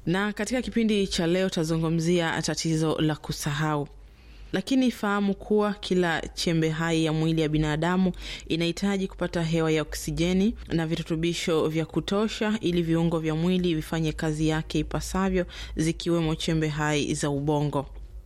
Na katika kipindi cha leo tazungumzia tatizo la kusahau. Lakini fahamu kuwa kila chembe hai ya mwili ya binadamu inahitaji kupata hewa ya oksijeni na virutubisho vya kutosha ili viungo vya mwili vifanye kazi yake ipasavyo, zikiwemo chembe hai za ubongo.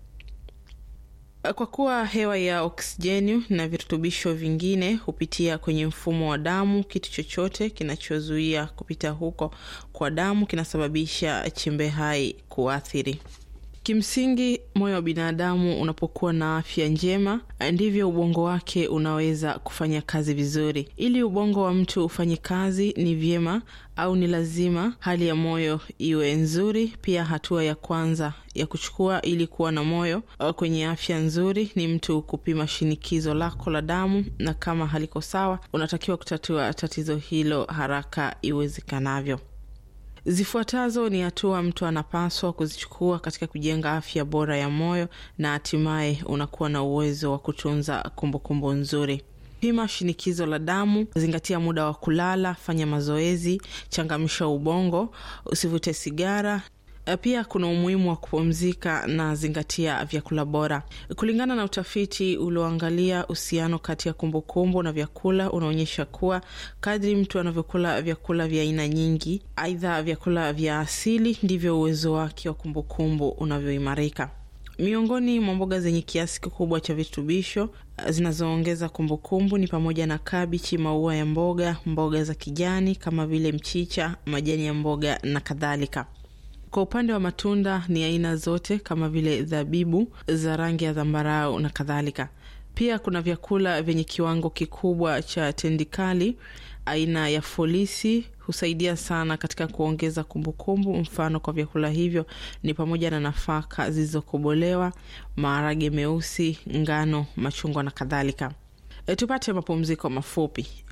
Kwa kuwa hewa ya oksijeni na virutubisho vingine hupitia kwenye mfumo wa damu, kitu chochote kinachozuia kupita huko kwa damu kinasababisha chembe hai kuathiri. Kimsingi, moyo wa binadamu unapokuwa na afya njema, ndivyo ubongo wake unaweza kufanya kazi vizuri. Ili ubongo wa mtu ufanye kazi, ni vyema au ni lazima hali ya moyo iwe nzuri. Pia hatua ya kwanza ya kuchukua ili kuwa na moyo kwenye afya nzuri ni mtu kupima shinikizo lako la damu, na kama haliko sawa, unatakiwa kutatua tatizo hilo haraka iwezekanavyo. Zifuatazo ni hatua mtu anapaswa kuzichukua katika kujenga afya bora ya moyo na hatimaye unakuwa na uwezo wa kutunza kumbukumbu nzuri. Pima shinikizo la damu, zingatia muda wa kulala, fanya mazoezi, changamsha ubongo, usivute sigara. Pia kuna umuhimu wa kupumzika na zingatia vyakula bora. Kulingana na utafiti ulioangalia uhusiano kati ya kumbukumbu na vyakula, unaonyesha kuwa kadri mtu anavyokula vyakula vya aina nyingi, aidha vyakula vya asili, ndivyo uwezo wake wa kumbukumbu unavyoimarika. Miongoni mwa mboga zenye kiasi kikubwa cha virutubisho zinazoongeza kumbukumbu ni pamoja na kabichi, maua ya mboga, mboga za kijani kama vile mchicha, majani ya mboga na kadhalika. Kwa upande wa matunda ni aina zote kama vile zabibu za rangi ya zambarau na kadhalika. Pia kuna vyakula vyenye kiwango kikubwa cha tendikali aina ya folisi husaidia sana katika kuongeza kumbukumbu. Mfano kwa vyakula hivyo ni pamoja na nafaka zilizokobolewa, maharage meusi, ngano, machungwa na kadhalika. E, tupate mapumziko mafupi.